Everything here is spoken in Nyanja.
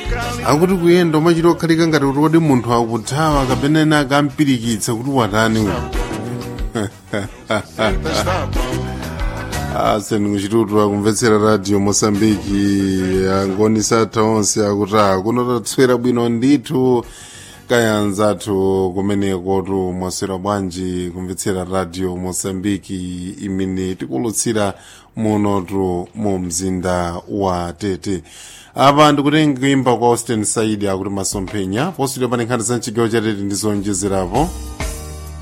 akuti kuyenda umachita okhalika ngati kuti wodi munthu akuthawa kapena ena akampirikitsa kuti watani uyu sendikuchitutwa kumvetsera radio mosambiki angoni satha onse akuti akunotatswera bwino ndithu kayanzathu kumenekotu mwaswera bwanji kumvetsera radio mosambiki imene tikulutsira munotu mu mzinda wa tete apa ndikutenga kuimba kwa austin saidi akuti masomphenya positudio pa nkhani za mchigawo cha tete ndizonjezerapo